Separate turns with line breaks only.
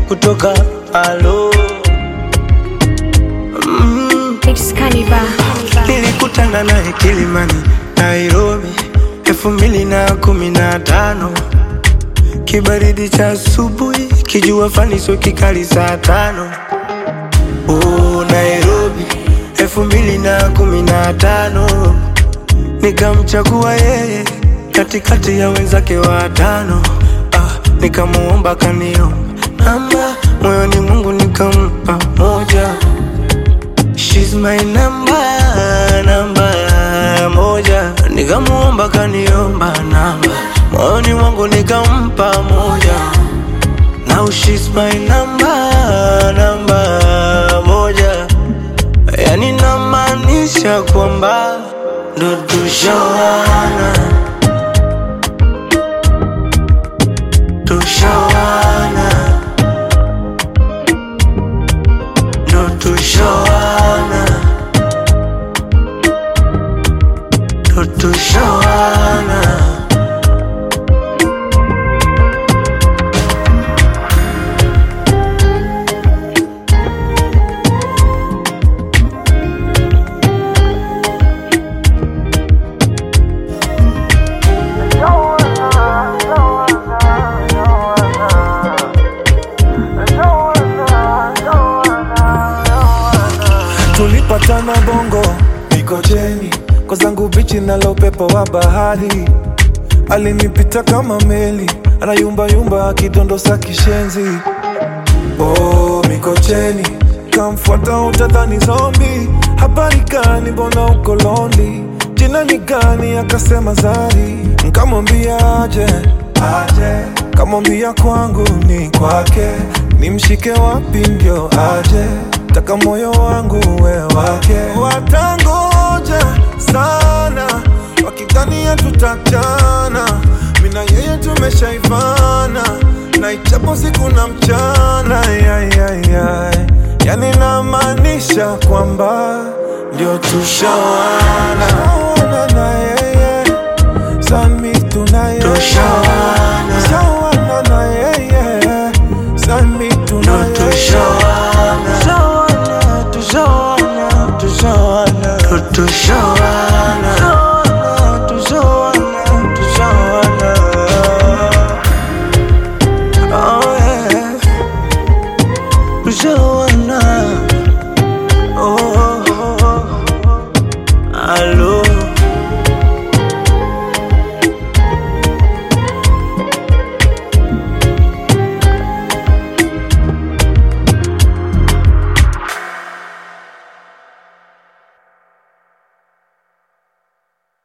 kutoka alo mm.
It's Cannibal.
Nilikutana naye Kilimani, Nairobi, elfu mbili na kumi na tano. Kibaridi cha asubuhi, kijua fani sio kikali saa tano. Oh, Nairobi, elfu mbili na kumi na tano. Nikamchagua yeye katikati ya wenzake watano. Ah, nikamuomba kaniomba namba, moyoni Mungu nikampa moja. She's my number, namba moja. Nikamuomba kaniomba namba, moyoni mwangu nikampa moja. Now she's my number, namba moja. Yani namaanisha kwamba ndo tushawana, tushawana, ndo tushawana, ndo tushawana.
tulipatana bongo mikocheni kwa zangu bichi nalo upepo wa bahari alinipita kama meli anayumbayumba akidondosa kishenzi oh, mikocheni kamfuata utadhani zombi habari gani mbona uko londi jina ni gani akasema zari nkamwambia aje aje kamwambia kwangu ni kwake nimshike wapi ndio aje taka moyo wangu we wake watangoja sana wakidhania tutachana mina yeye tumeshaivana na ichapo siku na mchana yayayay yani namaanisha kwamba ndio tushawana Tushawana na yeye sami tunaye
Tushawana.
Tushawana na yeye sami
Ndo
tunaye
tushawana, tushawana, tushawana, tushawana, ndo tushawana.